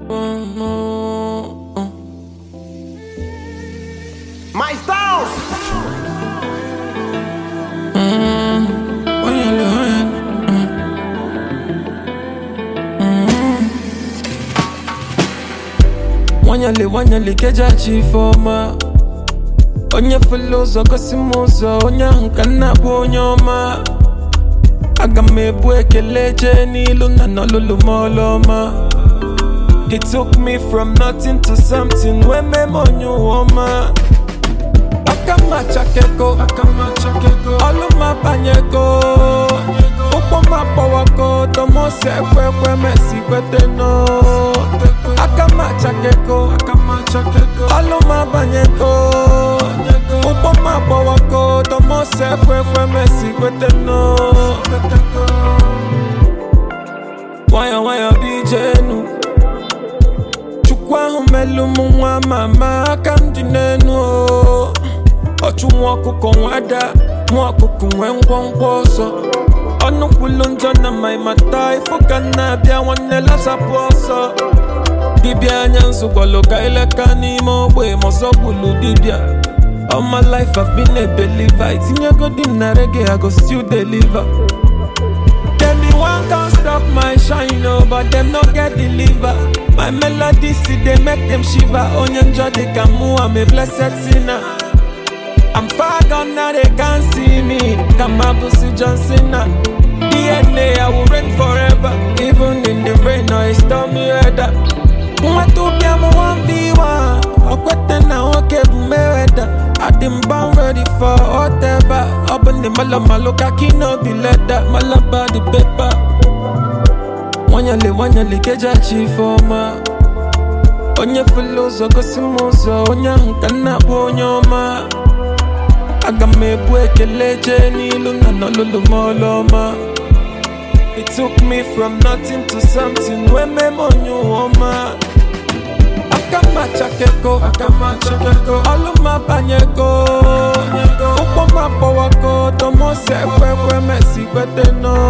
My Stars! nwanyali nwanyali kejachi ifeọma onye fele ụzọ gosi m ụzọ onye ahụ ka nna bụ onye ọma aga m ebu ekele jee n'ilu na n'ọlụlụ m ọlụ ọma He took me from nothing to something wee mee m onye ụwa ọma aka m achakego ọlụ m abanyego ụkwụ m agbawago tomosi ekwe ekwe mesi kwete no aka m achakego ọlụ m abanyego ụkwụ m agbawago tomosi ekwe ekwe mesi kwete no nwayọ nwayọ bijenu chukwu ahụ melụ m nwa mama aka m dị n'enu o. ọchụ nwa ọkụkọ nwada nwa ọkụkọ nwee ngwongwo ọsọ ọnụ kwulu njọ na ma mata ifo ka m na-abịa nwanne lasapụ ọsọ dibịa anya nzụkwalụ ka ileka n'ime ogbe ma ọzọ gbulu dibịa All my life I've been a believer Itinyego di m na reggae I go still deliver Them the one can't stop my shine, oh, but them no get deliver. My melody see they make them shiver. Onye njọ they can move, I'm a blessed sinner. I'm far gone now they can't see me. Kamabusi John Cena. DNA I will reign forever, even in the rain or a stormy weather. Mwatupia mu 1v1 Okwete na oke bụ Mayweather I dem born ready for whatever Ọ bụ ndị malo malo ka kino bi leda Malaba the paper Nwanyali nwanyali kejachi ifeọma Onye fele ụzọ gosi m ụzọ Onye ahụ ka nna bụ onye ọma Aga m ebu ekele jee n'ilu na n'ọlụlụ m ọlụ ọma It took me from nothing to something wee mee m onye ụwa ọma aka m achakego ọlụ m abanyego ụkwụ m agbawago tomosi ekwe ekwe mesi kwete no